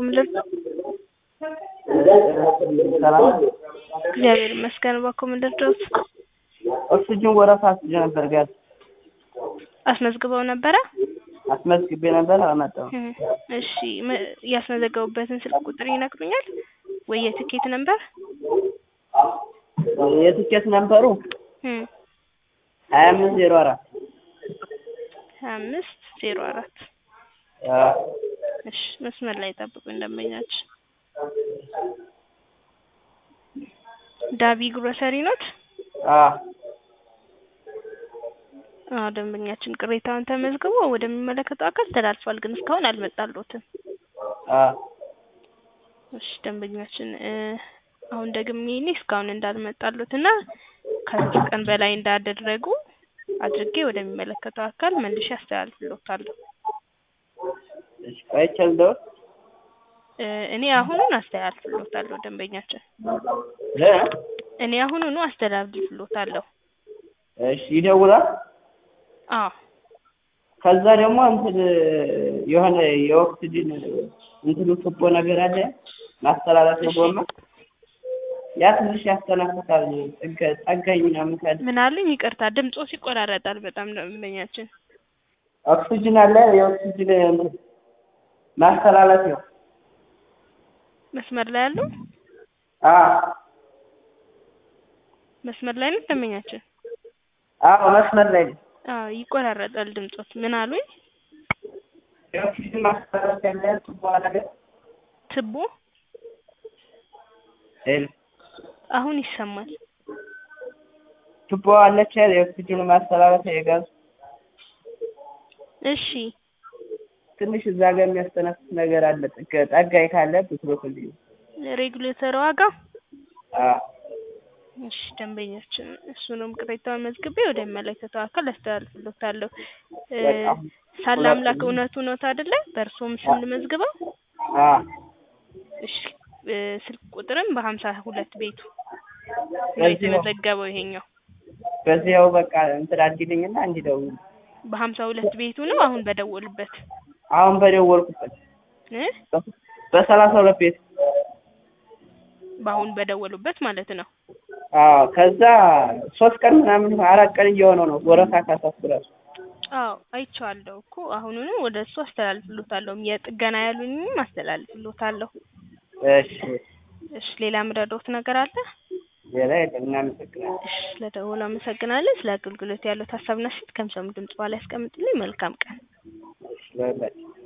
ምንድን ነው? ሰላም እግዚአብሔር ይመስገን። እባክዎ ምንድን ነው? ኦክሲጅን ወረፋ አስይዤ ነበር ጋዝ አስመዝግበው ነበረ? አስመዝግቤ ነበር አልመጣሁም። እህ፣ እሺ ም- ያስመዘገቡበትን ስልክ ቁጥር ይነግሩኛል ወይ የትኬት ነበር? የትኬት ነምበሩ እህ፣ ሀያ አምስት ዜሮ አራት ሀያ አምስት ዜሮ አራት እሺ መስመር ላይ ጠብቁኝ ደንበኛችን ዳቢ ግሮሰሪ ኖት? አዎ ደንበኛችን ቅሬታውን ተመዝግቦ ወደሚመለከተው አካል ተላልፏል፣ ግን እስካሁን አልመጣልዎትም። እሺ ደንበኛችን እ አሁን ደግሜ እኔ እስካሁን እንዳልመጣልዎት እና ከሶስት ቀን በላይ እንዳደረጉ አድርጌ ወደሚመለከተው አካል መልሼ አስተላልፍልዎታለሁ። እሺ ቆይቼ ልደውል እ እኔ አሁኑን አስተላልፍልዎታለሁ ደንበኛችን እ እኔ አሁኑኑ አስተላልፍልዎታለሁ። እሺ ይደውላል። አዎ ከዛ ደግሞ እንትን የሆነ የኦክሲጅን እንትኑ ቱቦ ነገር አለ ማስተላለፊያ ጎማ ያ ትንሽ ያስተናፍሳል። ጥገ ጠጋኝ ምናምን ካለ ምን አሉኝ? ይቅርታ ድምጾስ ይቆራረጣል በጣም ደንበኛችን። ኦክሲጅን አለ የኦክሲጅን እንትን ማስተላለፊያው መስመር ላይ ያሉ አዎ መስመር ላይ ነው ደንበኛችን? አዎ መስመር ላይ ነው። አዎ ይቆራረጣል ድምጾት። ምን አሉኝ? የኦክሲጅን ማስተላለፊያ አለ ቱቦ ነገር ትቦ ሄሎ አሁን ይሰማል። ቱቦ አለች አይደል የኦክሲጅን ማስተላለፊያ የጋዝ እሺ ትንሽ እዛ ጋር የሚያስተነፍስ ነገር አለ። ጥገ ጠጋኝ ካለ ብትልኩልኝ። ሬጉሌተር ዋጋ አዎ እሺ ደንበኛችን እሱንም ቅሬታውን መዝግቤ ወደሚመለከተው አካል አስተላልፍልዎታለሁ። እ በቃ ሳለ አምላክ እውነቱ ኖት አይደለ? በእርስዎም ስም ልመዝግበው? አዎ እሺ እ ስልክ ቁጥርም በሀምሳ ሁለት ቤቱ ነው በዚህው የተመዘገበው ይሄኛው በዚያው በቃ እንትን አድርጊልኝና እንዲደውል በሀምሳ ሁለት ቤቱ ነው አሁን በደወሉበት አሁን በደወልኩበት እ በሰላሳ ሁለት ቤት በአሁን በደወሉበት ማለት ነው። አዎ ከዛ ሶስት ቀን ምናምን አራት ቀን እየሆነው ነው ወረፋ ካሳስራል አዎ አይቼዋለሁ እኮ አሁኑኑ ወደ እሱ አስተላልፍልዎታለሁ። የጥገና ያሉኝም አስተላልፍልዎታለሁ። እሺ እሺ ሌላ ምረዳዎት ነገር አለ? ሌላ የለም እናመሰግናለን እሺ ስለደወሉ አመሰግናለን። ስለ አገልግሎት ያለው ሀሳብና አስተያየት ከሚሰሙ ድምጽ በኋላ ያስቀምጡልኝ። መልካም ቀን። እሺ ለሁላችን